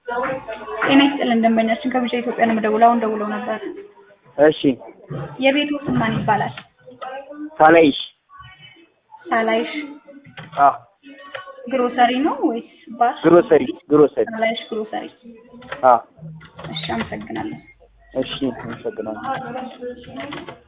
ጤና ይስጥልን ደንበኛችን ከቢጫ ኢትዮጵያ ነው የምደውለው። አሁን ደውለው ነበር። እሺ የቤቱ ስም ማን ይባላል? ሳላይሽ ሳላይሽ አ ግሮሰሪ ነው ወይስ ባር? ግሮሰሪ ግሮሰሪ ሳላይሽ ግሮሰሪ። አ እሺ አመሰግናለሁ። እሺ አመሰግናለሁ።